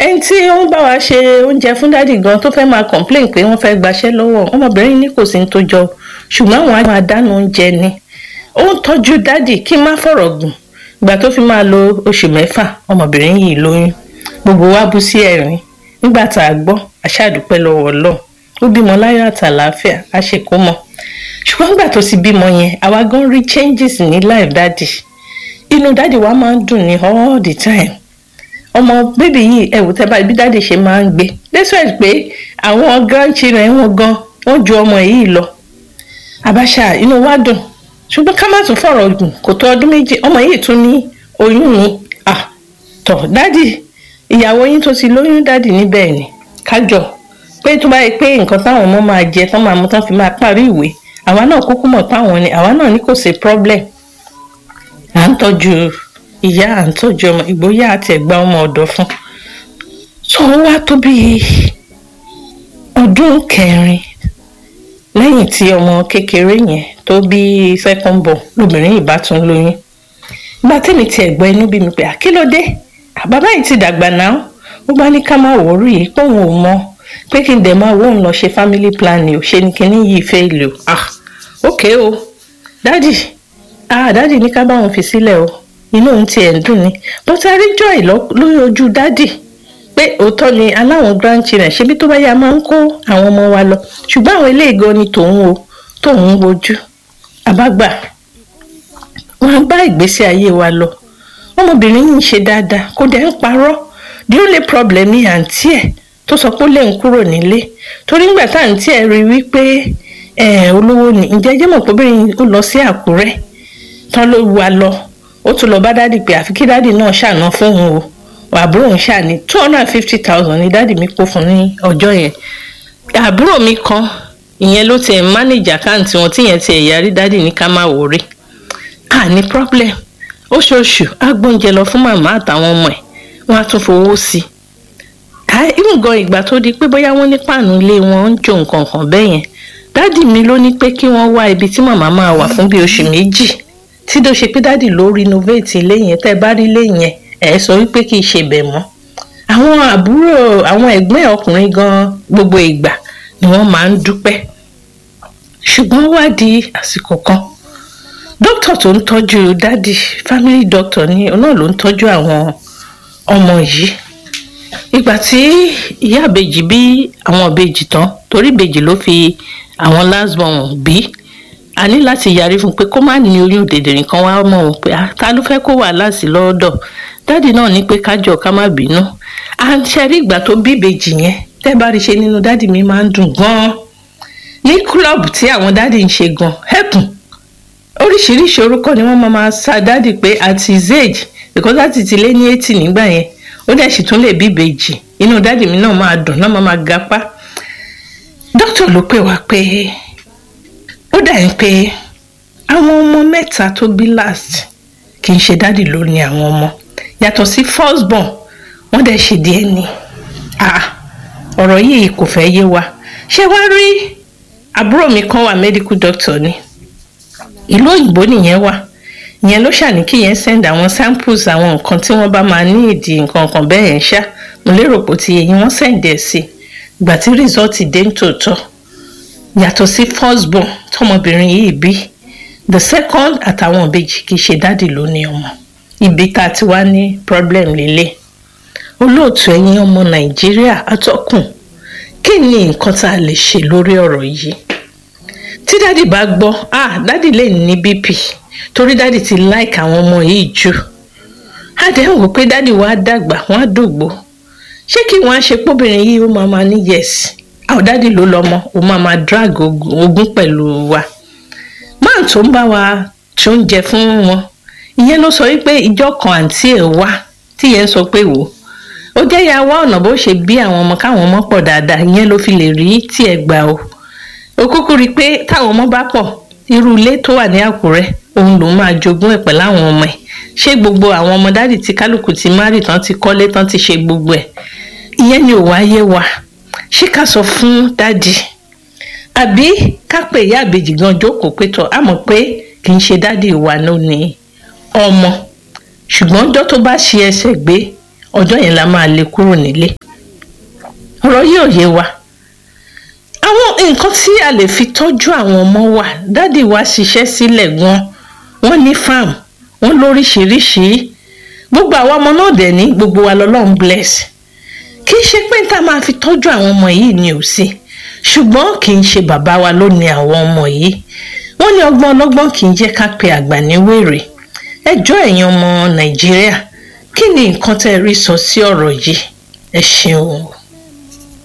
ẹni tí ó ń bá wa ṣe oúnjẹ fún dádì gan tó fẹ́ máa complain pé wọ́n fẹ́ gbaṣẹ́ lọ́wọ́ ọmọbìnrin ní kò sí ní tó jọ ṣùgbọ́n àwọn àwọn àdánù oúnjẹ ni ó ń tọ́jú dádì kí n má fọ̀rọ̀ gùn ìgbà tó fi máa lo oṣù mẹ́fà ọmọbìnrin yìí lóyún gbogbo wa bú sí ẹ̀rín nígbà tá a gbọ́ aṣáàdúpẹ́ lọ́wọ́ ọlọ́run ó bímọ láyọ̀ àtàlàáfíà a ṣe kó mọ ṣùgbọ́n nígbà tó ti bímọ yẹn àwa gan rí changes ní life dádì inú dádì wa máa ń dùn ní all the time ọmọ bébì yìí ẹ̀wù tẹ́ bá ibi dádì ṣe máa ń gbé despite pé àwọn grandchildren wọn gan wọ́n ju ọmọ yìí lọ àbáṣà inú wa dùn ṣùgbọ́n ká má tún fọ̀rọ̀ gùn kò tó ọdún méjì ọmọ yìí tún ní oyún ni ah tọ̀ dádì ìyàwó yín tó ti lóyún dádì níbẹ̀ ni kájọ pé tó bá yẹ pé nǹkan táwọn ọmọ máa jẹ tán máa mú tán fi máa parí ìwé àwa náà kúkú mọ̀ táwọn ni àwa náà ní kò sí problem à ń tọ́jú ìyá à ń tọ́jú ọmọ ìgbóyà àti ẹ̀gbá ọmọ ọ̀dọ́ fún tó wá tó bí ọdún kẹrin lẹ́yìn tí ọmọ kékeré yẹn tó bí second born lóbìnrin ìbátan lóyún ìgbà tẹ́mi tiẹ̀ gbọ́ inú bí mi pé àkílódé bàbá yìí ti dàgbà náà ó bá ní ká má wòórì yìí pé òun ò mọ pé kí n dẹ̀ máa wóun lọ ṣe family planning ò ṣe ni kíní yìí fẹ́ lò ah ok o dádì ah dádì ní ká bá wọn fi sílẹ̀ o inú òun tiẹ̀ ń dùn ni but a rí joy lórí ojú dádì pé òótọ́ ni aláwọn grandchildren ṣebí tó bá yá máa ń kó àwọn ọmọ wa lọ ṣùgbọ́n àwọn ilé ìgò ni tòun o tóun wojú àbágbà wọn bá ìgbésí ayé wa lọ ọmọbìnrin yìí ń ṣe dáadáa kó dẹ̀ ń parọ́ the only problem ni àǹtí ẹ̀ tó sọ pé ó lè ń kúrò nílé torí ńgbà tá àǹtí ẹ̀ rí wípé olówó ni ǹjẹ́ jẹ́ mọ̀ pé obìnrin ó lọ sí àkúrẹ́ tán ló wa lọ ó tún lọ bá dádì pé àfi kí dádì náà ṣàná fóun o àbúrò ń ṣàní two hundred and fifty thousand ni dádì mi kó fún ní ọjọ́ yẹn àbúrò mi kan ìyẹn ló tiẹ̀ manage àkáǹtì wọn tíyẹn tiẹ̀ yarí dádì ní ká má wòrí à ní problem oṣooṣù á gbóúnjẹ lọ fún màmá àtàwọn ọmọ ẹ̀ wọ́n á tún fowó sí i ìmùgọ̀ ìgbà tó di pé bóyá wọ́n ní páànù ilé wọn ń jó nǹkan kan bẹ́ẹ̀ yẹn dádì mi ló ní pé kí wọ́n wá ibi tí màmá máa wà fún bíi oṣù méjì tí tó ṣe pé dádì ló renovate ilé yẹn tẹ́ bá rí ilé yẹn ẹ̀ sọ wípé kì í ṣe bẹ̀ mọ́ àwọn àbúrò àwọn ẹ̀gbọ́n ọkùnrin gan gbogbo ìgbà ni wọ́n máa ń dúpẹ́ ṣùgbọ́n wá di àsìkò kan dókítà tó ń tọ́jú dádì family doctor ni náà ló ń tọ́jú àwọn ọmọ yìí ìgbà tí ìyá ìbejì bí àwọn ìbejì tán torí ìbejì ló fi àwọn last born bí a ní láti yarí fún un pé kó má ní oyún dèdèrè kan wá mọ̀ ọ́n pé ta ló fẹ́ kó wàhálà sí lọ́dọ̀ dádì náà ní pé kájọ ká má bínú à ń ṣẹ́rí ìgbà tó bí ìbejì yẹn tẹ́ bá rí ṣe nínú dádì mi máa ń dùn gan-an ní kúlọ̀bù tí àwọn dádì ń ṣe gan ẹ̀kùn oríṣiríṣi orúkọ ni wọ́n máa máa sa dádì pé at his age because láti ti lé ní eighty nígbà yẹn ó dẹ̀ sì tún lè bí ìbejì inú dádì mi náà máa dùn náà máa máa gapá dókítà ló pè wá pé ó dà ń pé àwọn ọmọ mẹ́ta tó bí last kì í ṣe dádì ló ní àwọn ọmọ yàtọ̀ sí first born wọ́n dẹ̀ ṣe díẹ̀ ní ọ̀rọ̀ yìí kò fẹ́ yé wa ṣé wá rí àbúrò mi kan wà medical doctor ni ìlú òyìnbó nìyẹn wà ìyẹn ló ṣàní kí yẹn send àwọn samples àwọn nǹkan tí wọ́n bá máa ní ìdí nǹkan kan bẹ́ẹ̀ yẹn ṣá mo lérò pé ti yẹn wọ́n send ẹ̀ sí ìgbà tí result dé ń tòótọ́ yàtọ̀ sí first born tọmọbìnrin yìí bí the second àtàwọn ìbejì kì í ṣe dádì ló ní ọmọ ibi tá a ti wá ní problem lélẹ̀ olóòtú ẹ̀yin ọmọ nàìjíríà atọ́kùn kí ni nǹkan tá a lè ṣe lórí ọ̀rọ̀ yìí tí dádì bá gbọ́ ah dádì lè ní bp torí dádì ti like àwọn ọmọ yìí jù á dẹ̀ ń wò pé dádì wàá dàgbà wọ́n á dògbò ṣé kí wọ́n á ṣe póbìnrin yìí ó máa máa ní yes àwọn dádì ló lọ́mọ ó máa máa drag ogún pẹ̀lú wa máà tó ń bá wa tó ń jẹ fún wọn ìyẹn ló sọ wípé ìjọ kan àǹtí ẹ̀ wá tí yẹn sọ pé wò ó jẹ́ ya wá ọ̀nà bó ṣe bí àwọn ọmọ káwọn ọmọ pọ̀ dáadáa ìyẹn ló fi lè rí tí ẹ gbà o ó kúkú rí i pé táwọn ọmọ bá pọ̀ irú ilé tó wà ní àkúrẹ́ òun lòún máa jogún ẹ̀ pẹ̀lú àwọn ọmọ ẹ̀ ṣé gbogbo àwọn ọmọ dádì tí kálukú ti márì tán ti kọ́lé tán ti ṣe gbogbo ẹ̀ ìyẹn ni ò wáyé wa ṣé ká sọ fún dádì àbí ká pè ìyá àbèjì gan jókòó pé tọ́ àmọ́ pé kì í ṣe dádì wa ló ní ọmọ ṣùgbọ́n ọjọ́ tó bá ṣe ẹsẹ̀ gbé ọjọ́ yẹn la máa lè kúrò nílé ọ̀rọ̀ yìí ò yé wa àwọn nǹkan tí a lè fi tọ́jú àwọn ọmọ wa dádì wa ṣiṣẹ́ sílẹ̀ gan wọ́n ní farm wọ́n lóríṣìíríṣìí gbogbo àwọn ọmọ náà dẹ̀ ní gbogbo wa lọ́lọ́run bless kì í ṣe pé tá a máa fi tọ́jú àwọn ọmọ yìí ni ò sí ṣùgbọ́n kì í ṣe bàbá wa ló ní àwọn ọmọ yìí wọ́n ní ọgbọ́n ọlọ́gbọ́n kì í jẹ́ ká pe àgbà ní wèrè ẹjọ́ ẹ̀yin ọmọ nàìjíríà kí ni nǹkan tẹ́ rí sọ sí ọ̀rọ̀ yìí ẹ ṣeun.